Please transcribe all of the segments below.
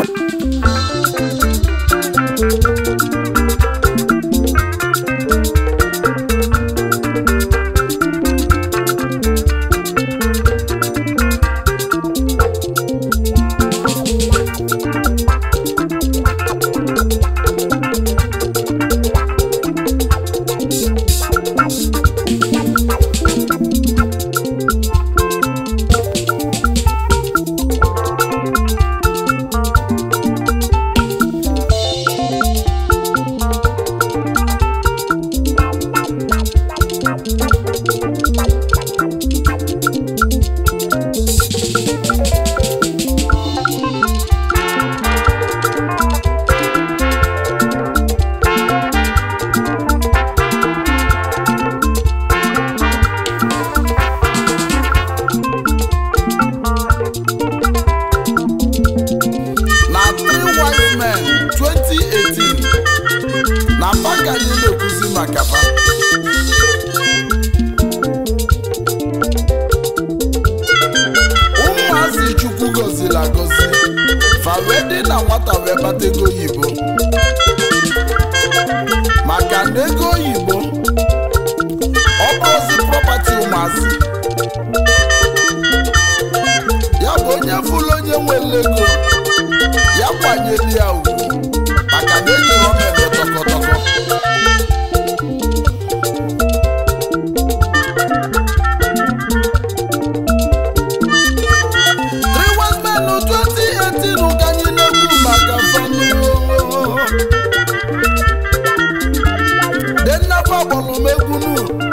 na Three Wise Men 2018 na mba ka anyị na-ekwuzi maka fa ụmụazị chukwu gọziri agọzi fa wee dị na nwata wee kpata ego oyibo maka na ego oyibo ọ bụrụzi prọpati ụmụazị ya bụ onye fụlụ onye nwere ego ya kwanyere ya ugwu maka na eji ọma eme tọkọtọkọ Three Wise Men 2018 ka anyị na-ekwu maka fanu dennafa gbọrọ m egwu nu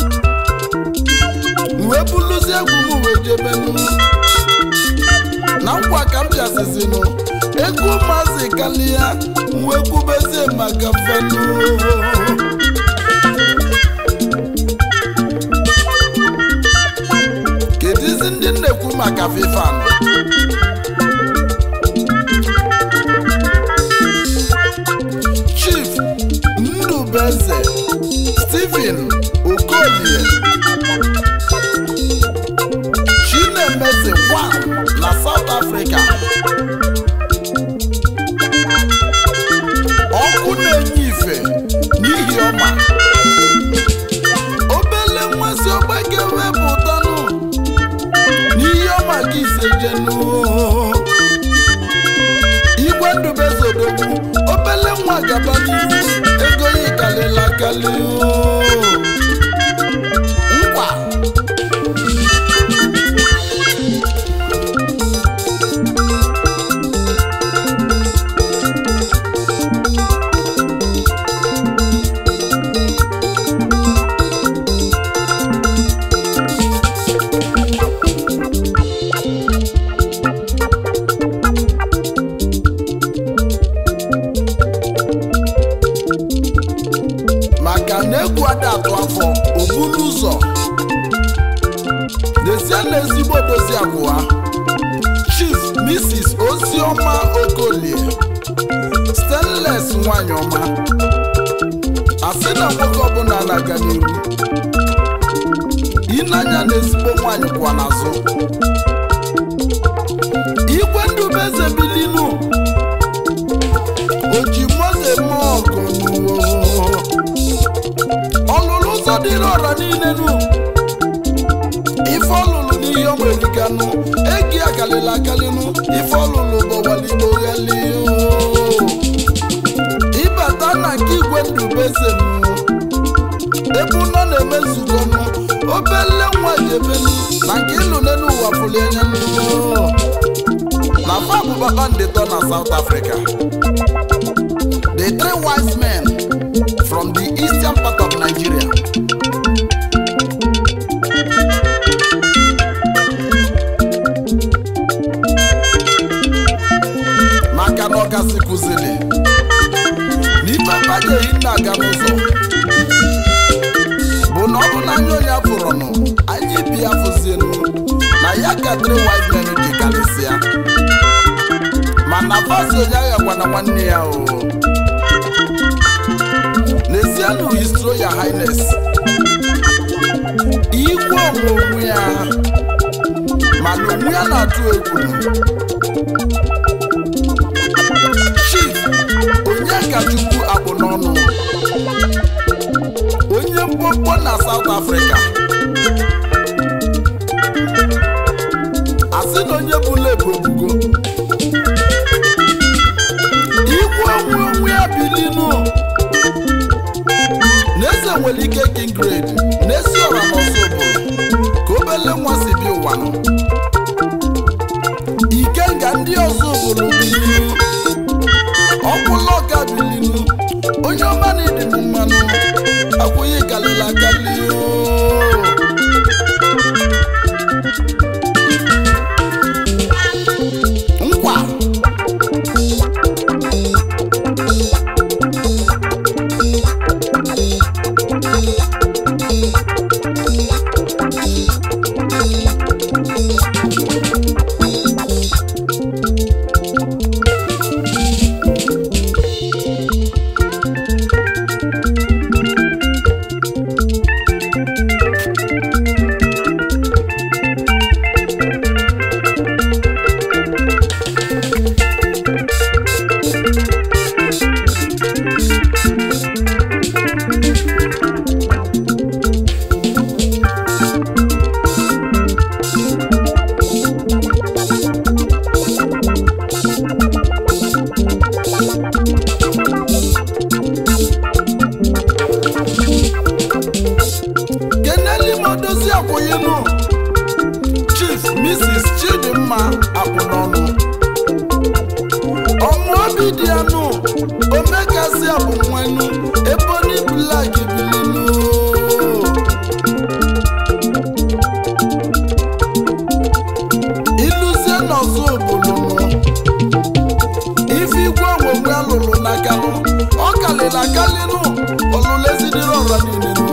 wee buluzi egwu m wee jebe n'unu na nkwa ka m bịazizinụ ego maazị kalia wee kwubezie maka fanu kedizi ndị na-ekwu maka fifan chief ndubeze stephen okolie chinemeze one na south africa ọkụ na-enye ife n'ihi ọma obele nmasị ọgbake wepụtanụ n'ihe ọma ka ise jenu igwe ndubeze odogwu obele nwa gaba n'ihu ego ya kalịla akali nkwa maka na egwu ada atụ afọ obulu ụzọ n'ezie na ezigbo dozi abụọ chief mrs oziọma okolie stainless nwanyị ọma asị na nwoke ọbụla na-aga n'iru ịnanya na ezigbo nwanyị kwa n'azụ igwe ndubeze bilinu oji moze eme ọgụ ọlụlụ ụzọ dịrị ọra niile nu ife ọlụlụ n'ihe o nwere ganụ egi akalịla akalịnụ ife ọlụlụ bọwaligbo ghali ịbata na nke igwe ndubeze nụ ebe ụnọ na-eme nzukọ nụ obele nwa jebenu na nke ịlụ n'elu ụwa pụli anya nụ na fa bụ kpakpandịtọ na South Africa the three wise men from the eastern part of Nigeria. maka na ọkasị kụziri n'ife banyeghị nna aga n'ụzọ bụ na ọ bụ na anya onye fụrụnụ anyị bi ya fụzienu na ya ka three wise men dị karịsịa mana vazi onye aghakwa na nwanne ya o n'ezienụ his royal highness igwe onwe onwe ya mana onwe ya na-atụ egwu ụkọchukwu akpụ n'ọnụ onye mkpọmkpọ na South Africa asị na onye bụla ebu ebugo igwe onwe onwe ya bilinu na-eze nwere ike kingrade na-esi ọra n'ọsọ obodo ka obele nwa si bi ụwa nọ ikenga ndị ọzọ obodo bilinu ọkwụla ọka bilinu onye ọma na ịdị m mmanụ akwụghị kalịla akali nkwa keneli modozi akwụyinu chief mrs chidimma akpụnọnụ ọmụ obi dị anụ omekasi abụnwenu eboni blak bilinu iluzie n'ọzọ obodo nọ ife igwe onwonwe alụrụ n'akanụ ọ kalịla akalịnụ ọlụlezidiri ọra niile nụ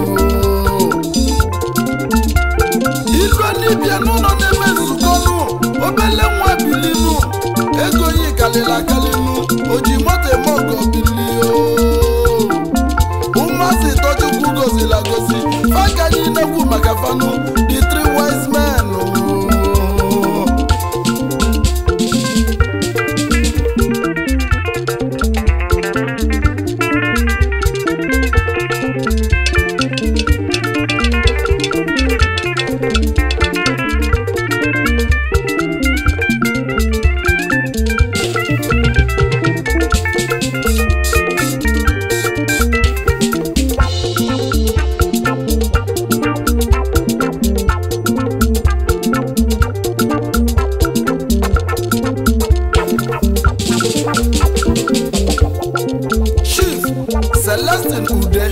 ilu n'ibia n'ụlọ na-eme nzukọ nụ obele nwa bilinu ego yi kalịla akalịnụ oji moto eme ọgọ bilio ụmụazị tọchukwu gozila gozi fakanyị nekwu maka fanụ the three wise men chief celestin ude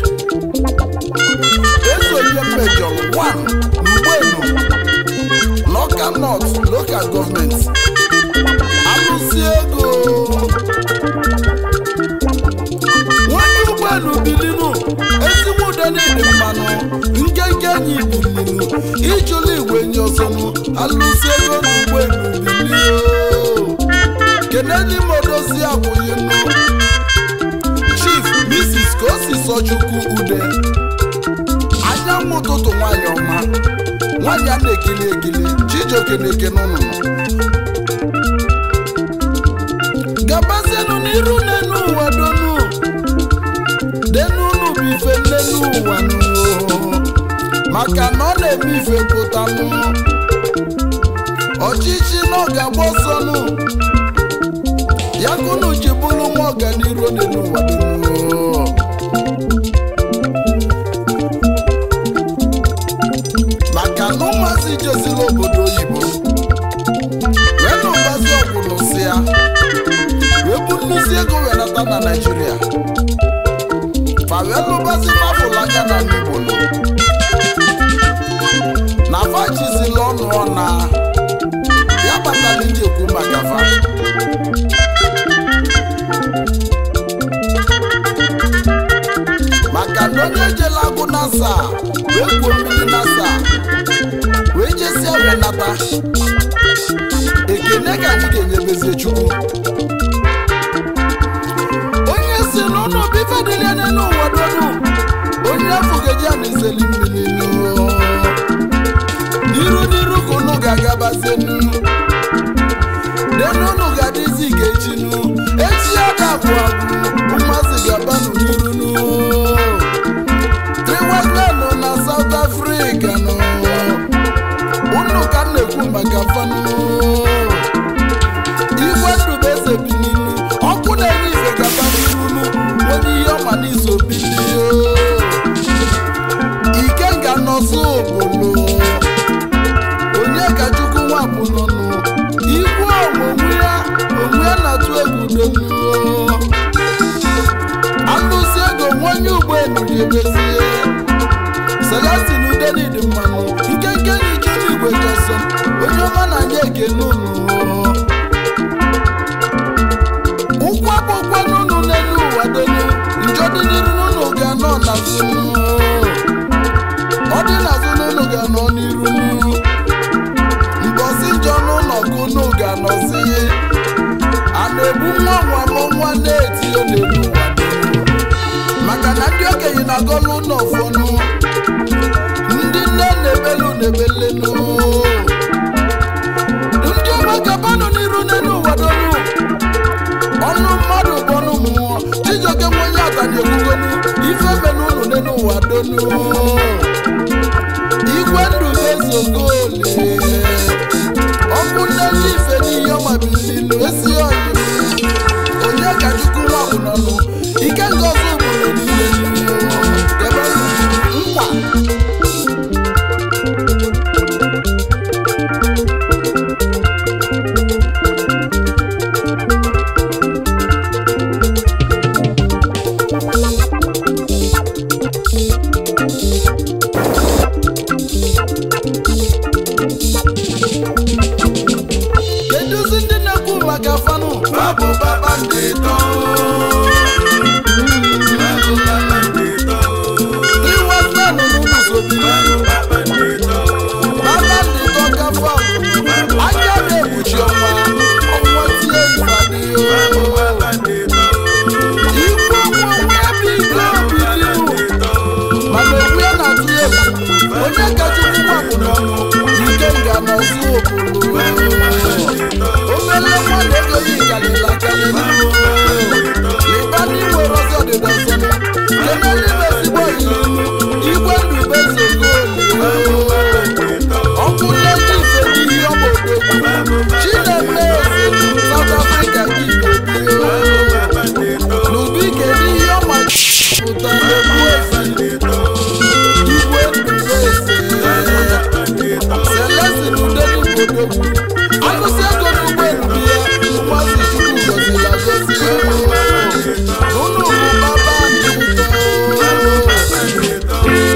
ezoye mejọr 1 n'ugbenu n'ọka north local government alụsi ego nwanne ụgbọelu bilinu ezigbo ude na-ede mmanụ nkenke enyi bilinu ijụla igwe nye ọzọnụ alụsi ego n'ụgbọelu bilio kenedi modozi akwụghị nnu chief mrs kosi sochukwu ude anyanwụ ụtụtụ nwanyị ọma nwanyị a na-ekili ekili chijioke na-eke n'ụnụnụ gabazienụ n'iru n'enu ụwa donu denunu bụ ife nnenu ụwa nụ maka na ọ na-eme ife pụtanụ ọchịchị na ọ ga-agba ọsọnụ ya kunu ji bụrụ nwa ọganiru dị n'ụwa dum maka na ụmụazị jezila obodo oyibo wee na ụbazi ọgwụlụ si ya wee bụ nnụzi ego wee nata na naijiria fa wee lụbazi fafụlụ anya na n'igbo nọ na fa jizila ọnụ ọna ya kpatara iji ekwu maka fa maka na onye ejela agụ nasa wee gwuo mmiri nasa wee jesia wee nata ekene ka anyị ga-enyebezie chukwu onye si n'ụlọ bife dịrị n'elu ụwa donu onye afọ geji a na-ezeli mmiri n'iru n'iru ka unu ga-agabazie n'iru denu unu ga-adịzi ga-echi nu echi ya ga-abụ abụ ụmụazị unu ga-anọzi a na-ebu nwa nwa ma nwa na-etinye n'elu ụwa maka na ndị okenye na-agọlụ ụlọ ọfọnụ ndị nne na-ebelu na-ebelenu ndị ọma gabanụ n'iru n'elu ụwa donu ọnụ mmadụ bụ ọnụ mmụọ chijioke nwe onye atani ekwugonu ife menu unu n'elu ụwa donu igwe ndụ ezogole ọkụ nne ife n'ihe ọmabilinu esi ọyịrị onye ka chukwu nwa bụ n'ọnụ ike ngozi obodo niile ebe nkwa keduzi ndị na-ekwu maka fanụ Babu baba ndịtọ. Babu baba ndịtọ. iwefenụ n'ụlọsobi Babu baba ndịtọ. baba ndị dọka fanụ anya na-ekpuchi ọnwa ọnwa tie ifadịyo Babu baba ndịtọ. ikwu ọnwa nwa ebe ike obidiru Ndịtọ. mana okwu ya na-atụ ya egwu onye kachukwu nwapụ n'ọnụ ike nga n'ọzụ obodo obele nwa na-egoghị galila kalili lịba n'inwe rozi ọdịda ọzọnụ kenelu ibe ezigbo ọyịlinu igwe ndụ bezogoli ọkụ nleta ife n'ihe ọmodogwu chineme eze South Africa gị bebio n'ubi kedu ihe ọma pụta n'okwu ezi igwe ndụ eze Celestin Udenigbo alụsị ego n'ụgbọelu ya ụmụazị Chukwu gọziri agọzi unu bụ baba ndị ụtọ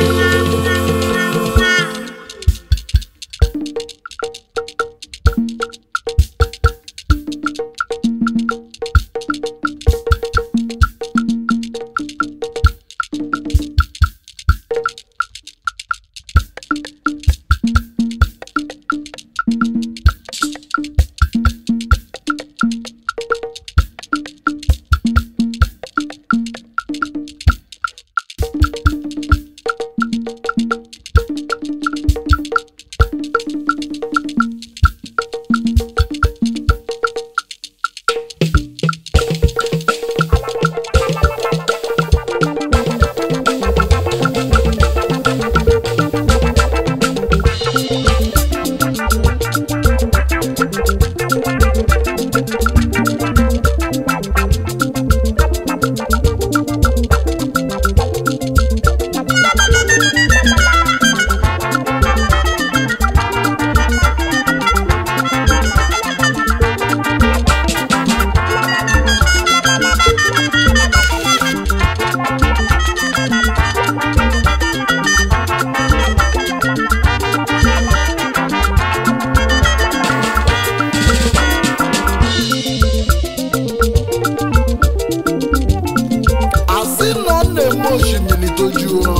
asị na ọ na-eme osimiri toju ụrọ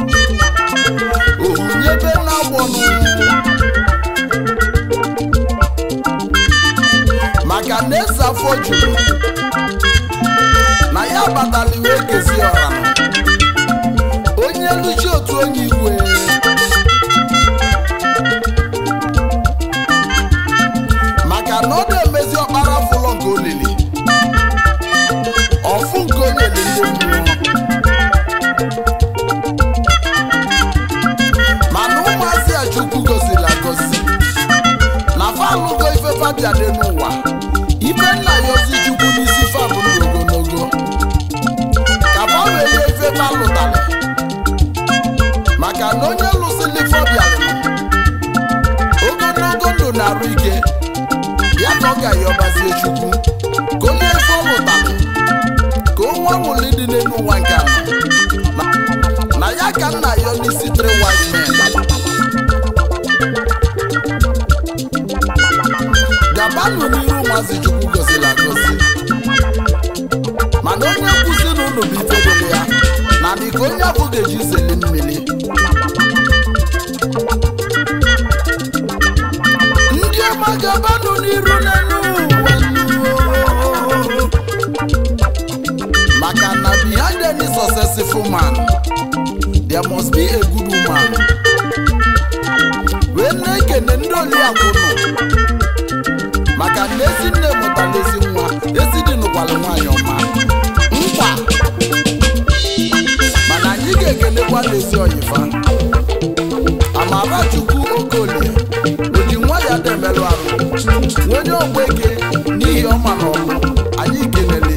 ohunyebe na-agbọnụ maka na eze afọ juru na ya batala iwe kezi ọra onye luchi otu onye igwe maka na ọ na-emezi ọkpara fụlọ nke olili ọfụ nke onye dị ndị mmụọ mana ụmụazị a chukwu goziri agozi na falụgo ife fabia dị n'ụwa ife nna ya ozi chukwu n'isi fabụ ndụ ogologo ka fa welie ife fa lụtara maka na onye lụsịrị fobia ogologo ndụ na-arụ ike ya ka ọ ga-ayọbazie chukwu ka onye ife ọ lụtara ka o nwa nwụli dị n'elu ụwa nke a Na- na ya ka nna ya n'isi three wise men gabanụ n'iru maazị chukwu goziri agozi mana onye nkwụsị na ụlọ bụ ife dịrị ya na biko onye afọ ga-eji zeli mmiri ndị ọma gabanụ n'iru n'elu ụwa nuo. maka na behind any successful man there must be a good woman wee na-ekene ndị oliakụ nọ maka na ezi nne mụtara ezi nwa ezi dị nụkwara nwaanyị ọma nkwa mana anyị ga-ekenekwa n'ezi oyifa amarachukwu okolie oji nwa ya demerụ arụ onye ogbeke n'ihi ọma na ọlụ anyị kelele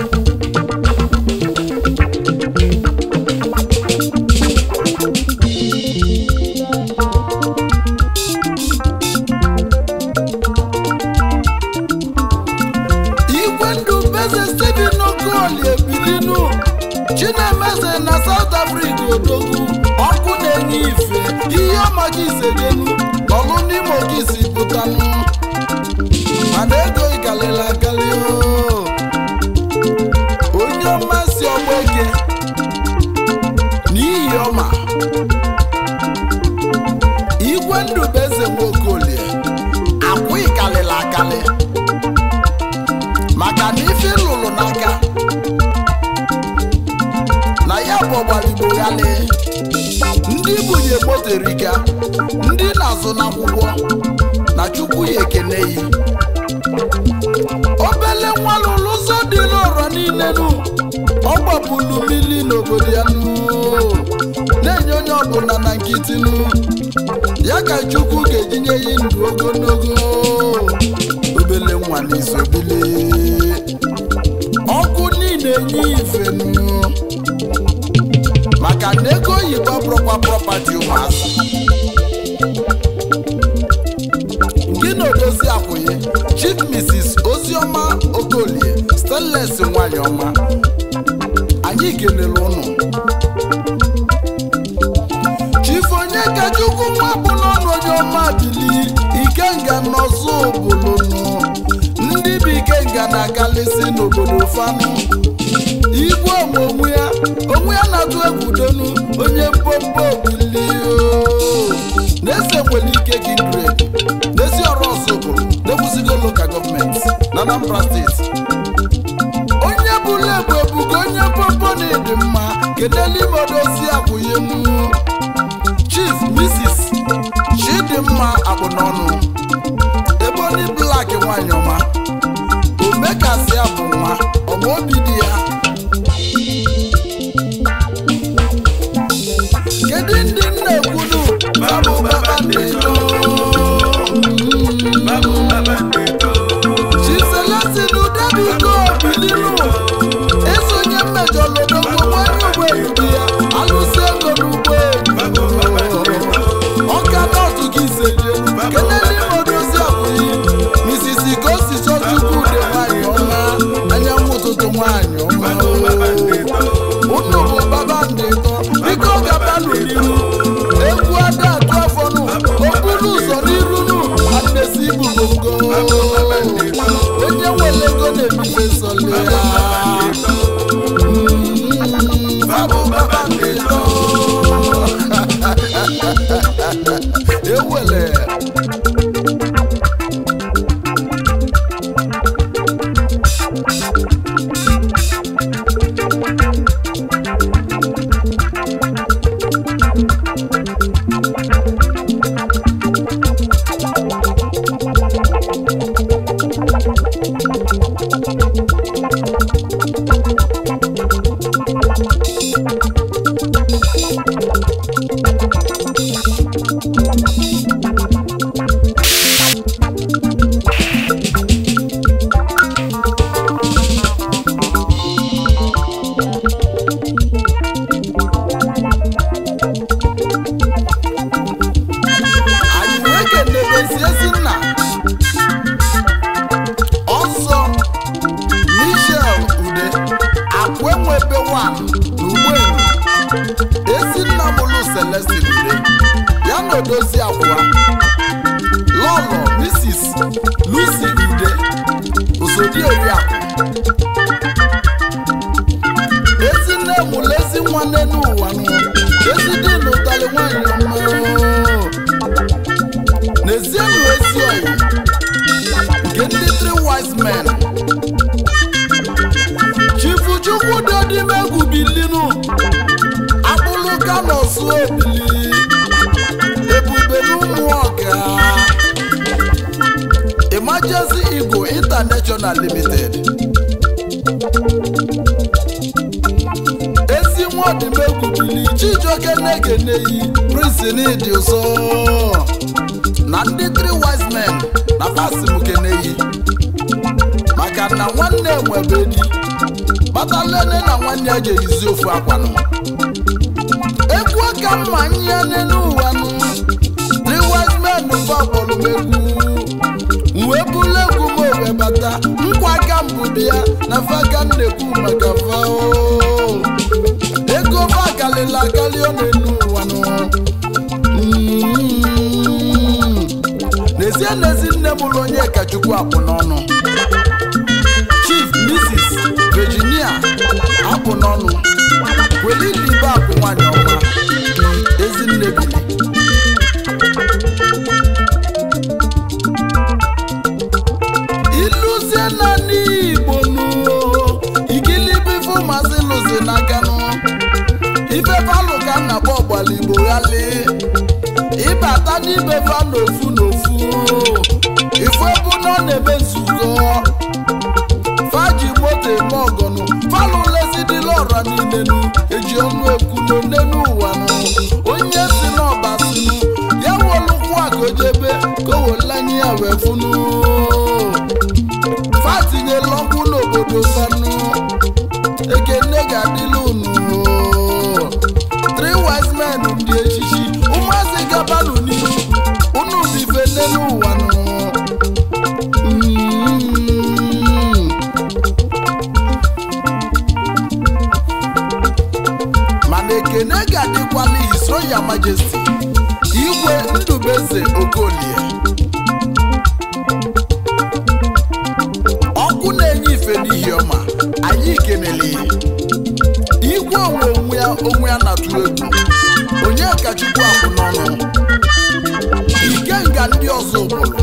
igwe ndụ beze steven okolie ebilinu chinemeze na south africa odogwu ọkụ na-enye ife ihe ọmaga isejenu n'ọlụ n'ime oge isi pụtanụ mana ego ịgalịla agalị oo. onye ọma si ọgba eke n'ihi ọma igwe ndụ bụ eze nwaokolie akwụ ịgalịla agalị maka na ife lụrụ n'aka na ya bụ ọgbarigbo ghali ndị bunye motoriga ndị na-azụ n'akwụkwọ na chukwu ya ekene yi obele nwa lụrụ ụzọ dị n'ụrọ niile nu ọ gbapụrụ mmiri n'obodo ya nu na-enye onye ọbụla na nkịtị nu ya ka chukwu ga-ejinye ya ndụ ogologo obele nwa n'isobili ọkụ niile enye ifenu maka na ego oyibo bụrụkwa prọpati ụmụazị gị na odozi akwụghị chief mrs oziọma okolie stanles nwanyị ọma anyị kelere ụnụ chief onye kachukwu nwa bụ n'ọnụ onye ọma bili ikenga n'ọzọ obolonu ndị bụ ikenga na-agalịsị n'obodo fanụ igwe onwe onwe ya onwe ya na-atụ egwu donu onye mpompo obili na-ese nwere ike kindred n'ezi ọrụ ọzọ bụrụ na-ekwuzigo lokal gọọmenti na anambra steeti onye bụrụ ebu ebugo onye mpompo na ịdị mma kedelu ime odozi akwụyenu chief mrs chidimma akpụnọnụ eboni blak nwanyị ọma omekasịa bụ nwa ọma obi dị ya kedu ndị nna ekwunu babụ baba na-eto Babu baba ndeto. chiselesi na udebigo bilinu esonye mmejọ lodogbo nwanyị ụgbọelu ya alụsị ego n'ugbo Babu baba ndeto. ọka nọọsụ gị iseje kelele imodozi abụghị misisi gosi chọchukwu ude nwanyị ọma anyanwụ ụtụtụ nwanyị ọma Babu baba ndeto. unu bụ baba ndị tọ biko gabanụ n'iru egwu ada atụ afọnụ okpuru ụzọ n'irunu anesi ibubongo onye nwere ego na-ebibe sọle ya Mm, babụ baba ndị tọ ewele anyị wee kenebezi ezi nna ọzọ michel ude akwenwebe wan na ugboelu ezi nna mụlụ celestin ude ya na odozi akwa lọlọ mrs lucy ude osodi oriakụ ezi nne mụlụ ezi nwanne n'ụwa nụ ezi dị n'ụtalị nwanyị ọma n'ezienụ ezi ọyị ndị three wise men chifu chukwu dodimegwu bilinu akpụlụ kanosu ebili ebube n'ụmụ ọga emergency eagle international limited ezi nwadimegwu bili chijioke negeneyi prince n'ịdị ụzọ na ndị three wise men na fasimukeneyi maka na nwanne nwebe di kpatalene na nwanne ya ga-eyizi ofu akwanụ egwu ka mma nye n'elu ụwa nụ three wise men bụ akpọrọmegwu wee bụrụ egwu m owe bata nkwa aka mbụ bịa na faka nnekwu maka fao ego fa galila agali ọ n'elu ụwa nụ Mm. n'ezie n'ezi nne m ụlọ onye kachukwu akpụ n'ọnụ chief mrs virginia apụ n'ọnụ welilibe akụ nwanyị ọma ezinne bili iluzie naanị igbo nụ igilibe ife ụmụazị lụzi n'aka nụ ife palụ ka m na-akpọ ọgbala igbo ghali ịbata n'ibe fa n'ofu n'ofu ifu ebu na ọ na-eme nzukọ faji moto eme ọgọnụ falụ lezidila ọra niile nụ eji ọnụ ekwu n'onenu ụwa nụ onye si n'ọba sinụ ya wolụkwu akojebe ka o welanye ya wee funu fatinyela ọkwụ n'obodo fanụ ekene ga-adịla unu three wise men ndị echichi ụmụazị gabanụ n'ihu unu bụ ife n'elu ụwa nụ Mm. mana ekene ga-adịkwala his royal majesty igwe ndubeze okolie ọkụ na-enye ife n'ihi ọma anyị kenele igwe onwe onwe ya onwe ya na-atụ egwu onye kachukwu akwụ n'ọnụ ikenga ndị ọzọ ụbụrụ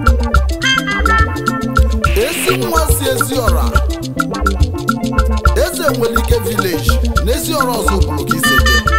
ezi nwa si ezi ọra eze nwere ike vileji na ezi ọra ọzọ ụbụrụ ka iseje